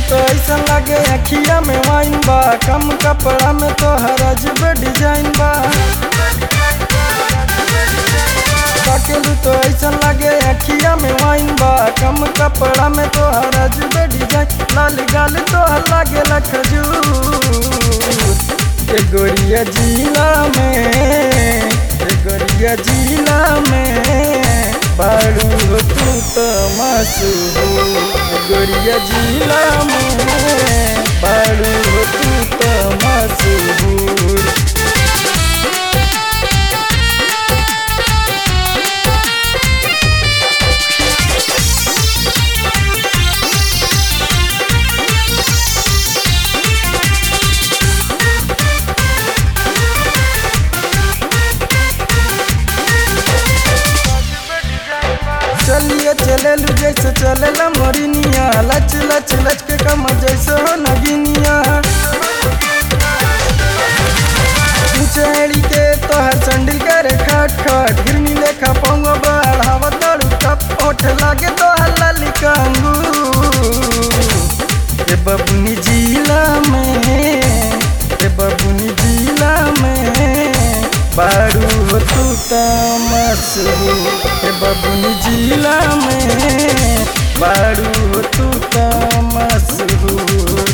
तो ऐसा लगे अखिया में वाइन बा कम कपड़ा में तो हर अजब डिजाइन बा ताकेलू तो ऐसा लगे अखिया में वाइन बा कम कपड़ा में तो हर अजब डिजाइन लाल गाल तो लगे खजूर ए गोरिया जिला में ए गोरिया जिला में बाड़ू हो तू तो मशहूर ए गोरिया जिला में बाड़ू हो तू तो मशहूर चलिए चलेलू जैसे चलेला मोरिनिया लच लच लच के कम जैसे हो नगिनिया चढ़ी के तोहर संडिल करे खट खट गिरनी लेखा पंगो बढ़ावा तड़ू टप ओठ लागे तोहर लाली कंगू ए बबुनी जिला में ए बबुनी जिला में बारू हो तू तमसू ए बबुनी जिला में बारू हो तू तमसू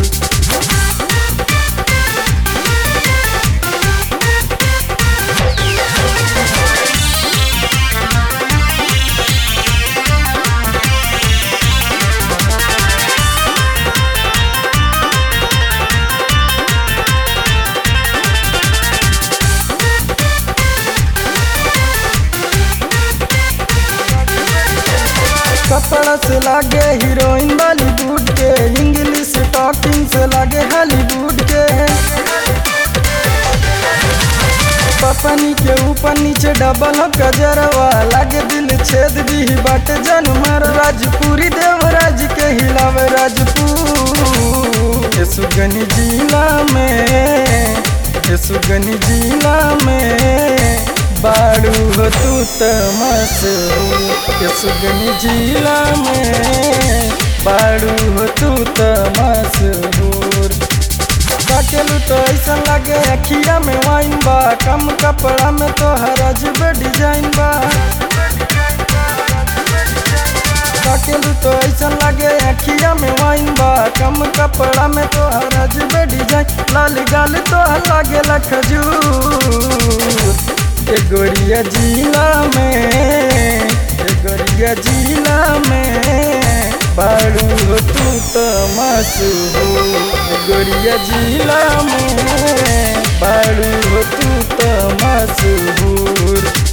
कपड़ा से लागे हीरोइन बॉलीवुड के इंग्लिश टॉकिंग से लागे हॉलीवुड के पपनी के ऊपर नीचे डबल हो गजरवा लागे दिल छेद दी बाट जनमर राजपुरी देवराज के हिलावे राजपूत ये सुगनी जिला में ये सुगनी जिला में बाड़ू हो तू तमसू ये सुगनी जिला में बाड़ू हो तू तमसूर ताकेलू तो ऐसा लगे अखिया में वाइन बा कम कपड़ा में तो हर अजब डिजाइन बा ताकेलू तो ऐसा लगे अखिया में वाइन बा कम कपड़ा में तो हर अजब डिजाइन लाल गाल तो लगे खजूर ए गोरिया जिला में ए गोरिया जिला में बाड़ू हो तू तो मशहूर ए गोरिया जिला में बाड़ू हो तू तो मशहूर